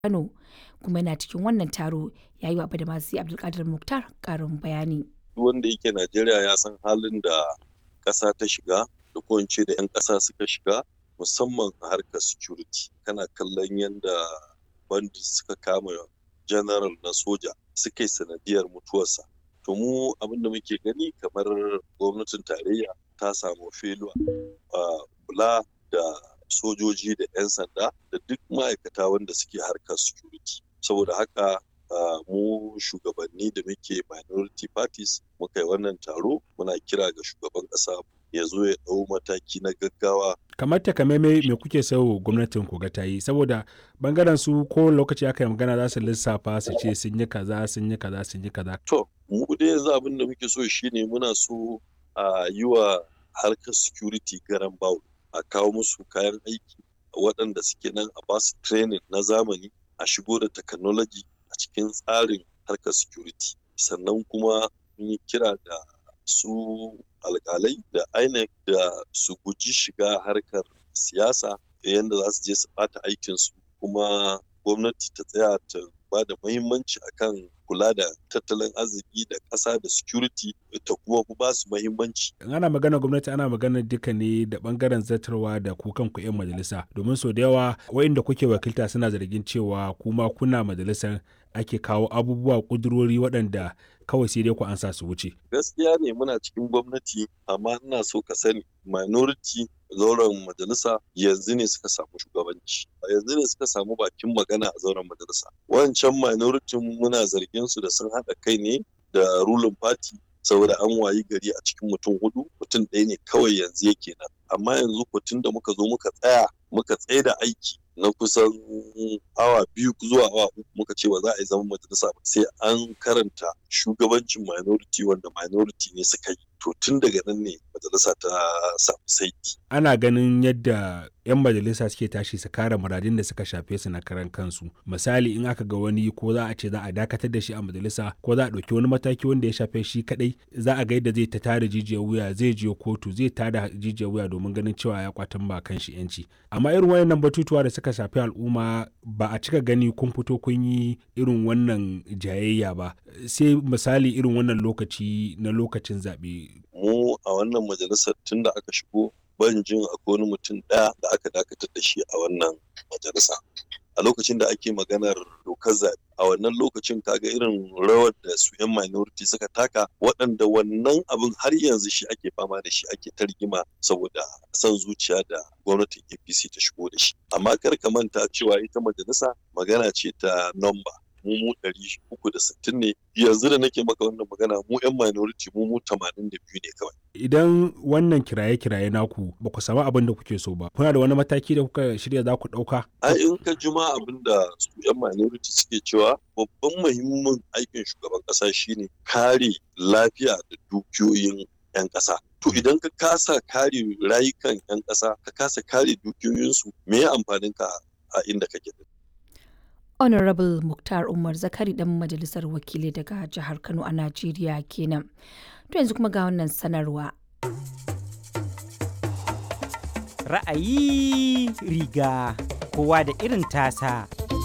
Kano kuma yana cikin wannan taro ya yi wa Badamasi Abdulkadir Mukhtar ƙarin bayani. Duk wanda yake Najeriya ya san halin da ƙasa ta shiga da ko in ce da 'yan ƙasa suka shiga musamman a harkar security. Kana kallon yadda bandits suka kama general na soja suka yi sanadiyar mutuwarsa. To mu abin da muke gani kamar gwamnatin tarayya ta samu feluwa a kula da sojoji da 'yan sanda da duk ma'aikata wanda suke harkar security. Saboda haka mu shugabanni da muke minority parties muka yi wannan taro muna kira ga shugaban ƙasa ya zo ya ɗau mataki na gaggawa. kamar takamaimai me kuke so gwamnatin ku ga ta yi saboda bangaren su ko lokaci aka yi magana za su lissafa su ce sun yi kaza sun yi kaza sun yi kaza. To mu dai yanzu abin da muke so shine muna so a yi wa harkar security garan bawul a kawo musu kayan aiki waɗanda suke nan a basu training na zamani a shigo da technology a cikin tsarin harkar security sannan kuma mun yi kira da su alkalai da INEC da su guji shiga harkar siyasa yadda za su je su ɓata aikinsu kuma gwamnati ta tsaya ta ba da muhimmanci akan kula da tattalin arziki da ƙasa da security ta kuma ba su muhimmanci. ana magana gwamnati ana magana duka ne da bangaren zartarwa da ku kanku 'yan majalisa domin sau da yawa wa'inda kuke wakilta suna zargin cewa kuma kuna majalisar ake kawo abubuwa kudurori waɗanda kawai sai dai ku ansa su wuce. Gaskiya ne muna cikin gwamnati amma ina so ka sani minority zauren majalisa yanzu ne suka samu shugabanci yanzu ne suka samu bakin magana a zauren majalisa wancan minority muna zargin su da sun haɗa kai ne da ruling party saboda an wayi gari a cikin mutum hudu mutum ɗaya ne kawai yanzu yake nan amma yanzu tun da muka zo muka tsaya muka tsaye da aiki na kusan awa biyu zuwa awa uku muka ce ba za a yi zaman majalisa ba sai an karanta shugabancin minority wanda minority ne suka yi to tun daga nan ne majalisa ta samu saiti. ana ganin yadda 'yan majalisa suke tashi su kare muradin da suka shafe su na karan kansu misali in aka ga wani ko za a ce za a dakatar da shi a majalisa ko za a ɗauki wani mataki wanda ya shafe shi kadai za a ga yadda zai ta tada jijiyar wuya zai je kotu zai tada jijiyar wuya domin ganin cewa ya kwatan ba kan shi yanci amma irin wayannan batutuwa da suka shafi al'umma ba a cika gani kun fito kun yi irin wannan jayayya ba sai misali irin wannan lokaci na lokacin zaɓe. mu a wannan majalisar tun da aka shigo ban jin akwai wani mutum ɗaya da aka dakatar da shi a wannan majalisa a lokacin da ake maganar dokar zaɓe a wannan lokacin kaga irin rawar da su 'yan minority suka taka waɗanda wannan abin har yanzu shi ake fama da shi ake ta rigima saboda son zuciya da gwamnatin apc ta shigo da shi amma kar ka manta cewa ita majalisa magana ce ta nomba mu mu ɗari uku da sittin ne yanzu da nake maka wannan magana mu 'yan minority mu mu tamanin da biyu ne kawai. Idan wannan kiraye-kiraye naku ba ku samu abin da kuke so ba, kuna da wani mataki da kuka shirya za ku ɗauka? A in ka juma abin da su 'yan minority suke cewa babban muhimmin aikin shugaban ƙasa shine kare lafiya da dukiyoyin 'yan ƙasa. To idan ka kasa kare rayukan 'yan ƙasa, ka kasa kare dukiyoyinsu, me ya amfanin ka a inda kake da honorable muktar umar zakari dan majalisar wakilai daga jihar kano a najeriya kenan to yanzu kuma ga wannan sanarwa ra'ayi riga kowa da irin tasa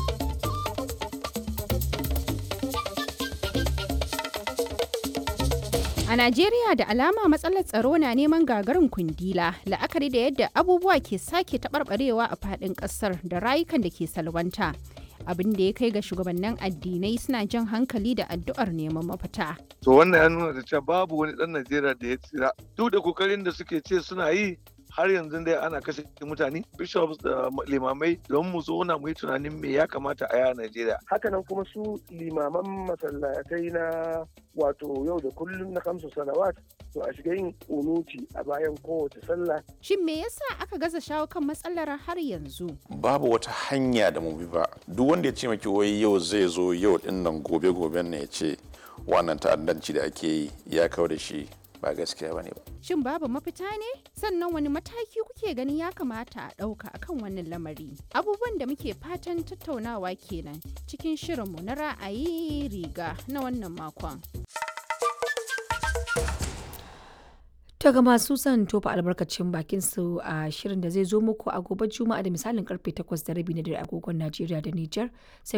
A Najeriya da alama matsalar tsaro na neman gagarin kundila la'akari da yadda abubuwa ke sake taɓarɓarewa a faɗin ƙasar da rayukan da ke salwanta. abin da ya kai ga shugabannin addinai suna jan hankali da addu'ar neman mafita. To wannan ya nuna da cewa babu wani ɗan Najeriya da ya tsira. Duk da kokarin da suke ce suna yi har yanzu dai ana kashe mutane bishops da limamai don mu zauna mu yi tunanin me ya kamata a yi a Najeriya. Hakanan kuma su limaman masallatai na wato yau da kullum na kamsu salawat to a shiga yin unuti a bayan kowace sallah. Shin me yasa aka gaza shawo kan matsalar har yanzu? Babu wata hanya da mu bi ba. Duk wanda ya ce maki wai yau zai zo yau din nan gobe goben ne ya ce wannan ta'addanci da ake yi ya kawo da shi ba gaskiya bane ba. Shin babu mafita ne? Sannan wani mataki kuke ganin ya kamata a ɗauka akan wannan lamari? Abubuwan da muke fatan tattaunawa kenan cikin shirinmu na ra'ayi riga na wannan makon. To ga masu son tofa albarkacin bakin su a shirin da zai zo muku a gobe Juma'a da misalin karfe 8 da rabi na dare agogon Najeriya da Nijar sai